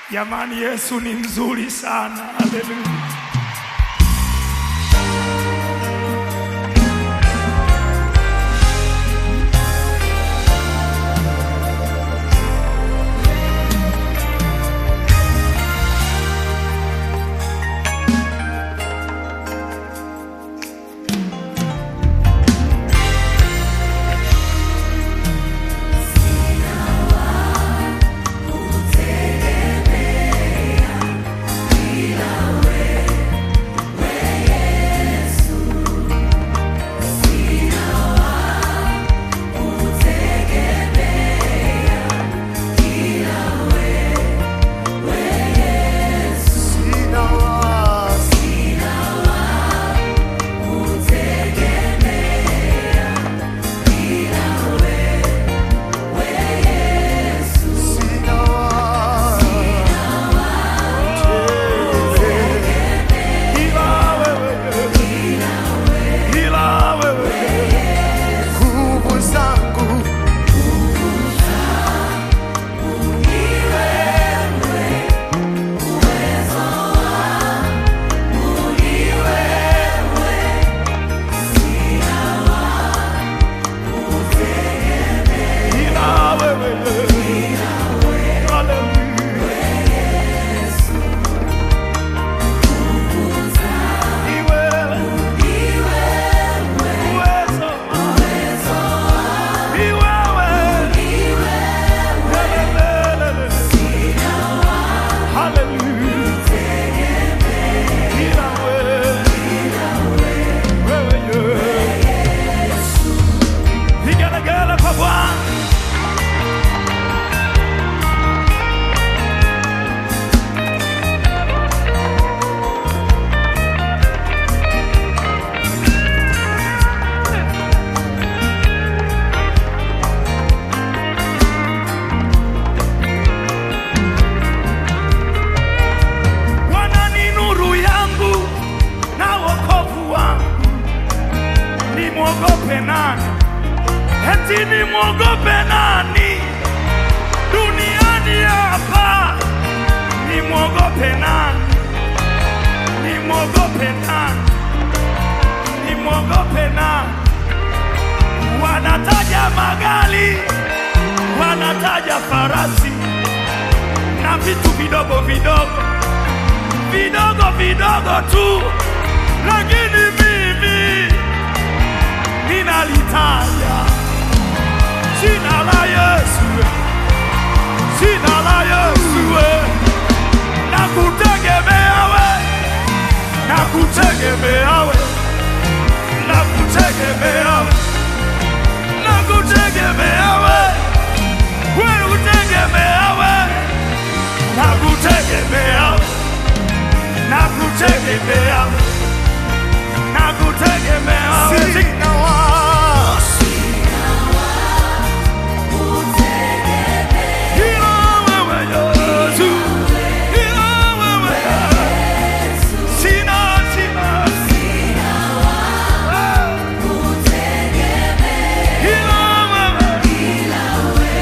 Jamani, Yesu ni mzuri sana. Haleluya. Sina wasi, sina wasi. Ila wewe, ila wewe, Nguvu zangu ila wewe, haleluya. Ni wewe, uwezo, ni wewe, lelelelele. Haleluya. Ila wewe, wewe, Yesu. Vigelegele kwa Bwana. Bwana ni nuru yangu na wokovu wangu, nimwogope nani? Eti nimwogope nani duniani hapa? Nimwogope nani? Nimwogope nani? Nimwogope nani? Wanataja magari, wanataja farasi na vitu vidogo vidogo vidogo vidogo tu, lakini mimi ninalitaja jina la Yesu, jina la Yesu, na kutegemea we, na kutegemea we, na kutegemea we, na kutegemea we, we kutegemea we, na kutegemea we na kutegemea na kutegemea wewe. sina wasi, Ila wewe Yesu, ila wewe sina sina ila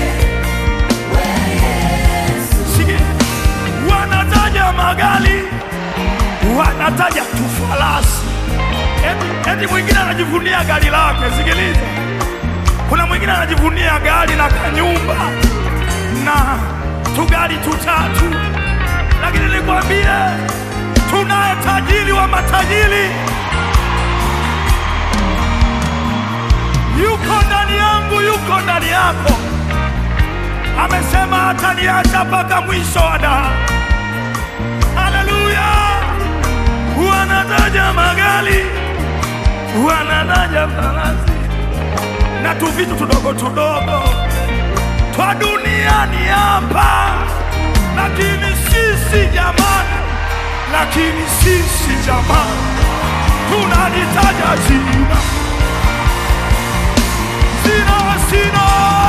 wewe Sikia, wanataja magari wanataja tu farasi eti, eti mwingine anajivunia gari lake. Sikiliza, kuna mwingine anajivunia gari na kanyumba na tugari tutatu, lakini nikwambie, tunaye tajiri wa matajiri, yuko ndani yangu, yuko ndani yako. Amesema hataniacha mpaka mwisho wa dahari. Haleluya! Wanataja magari, wanataja farasi na tu vitu tudogo tudogo twa duniani hapa, lakini sisi jamani, lakini sisi jamani, tunalitaja jina sina sina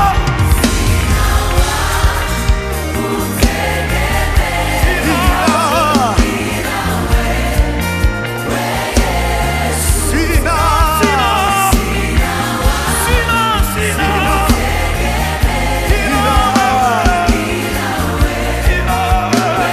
sina sina sina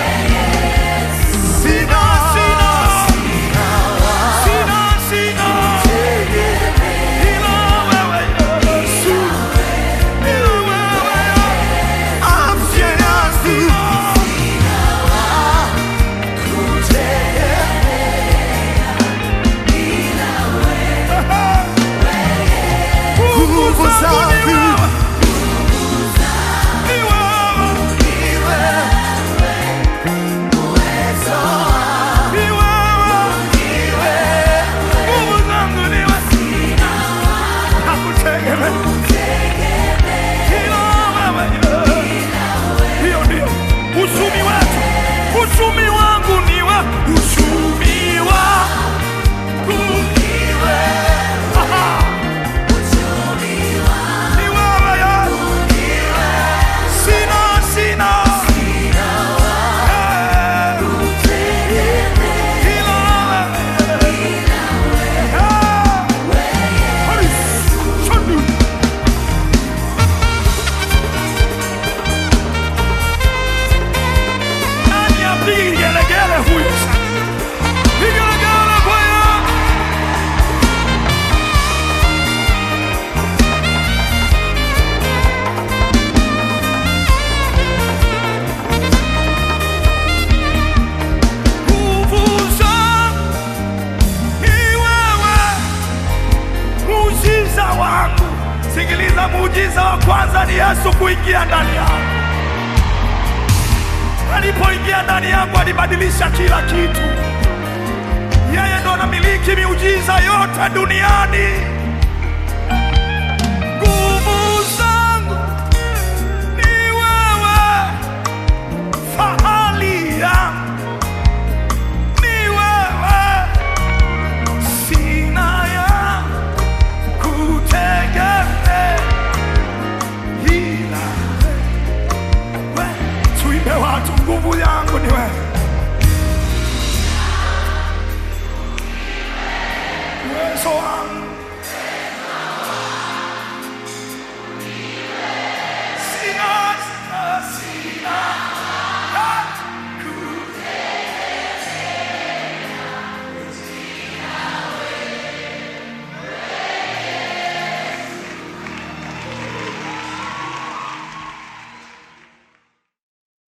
Yesu kuingia ndani yangu. Alipoingia ndani yangu, alibadilisha kila kitu. Yeye ndo anamiliki miujiza yote duniani. Nguvu zangu ni wewe, fahari yangu ni wewe, sina ya kutegemea ila wewe. Tuimbe watu, nguvu yangu ni wewe, uwezo wangu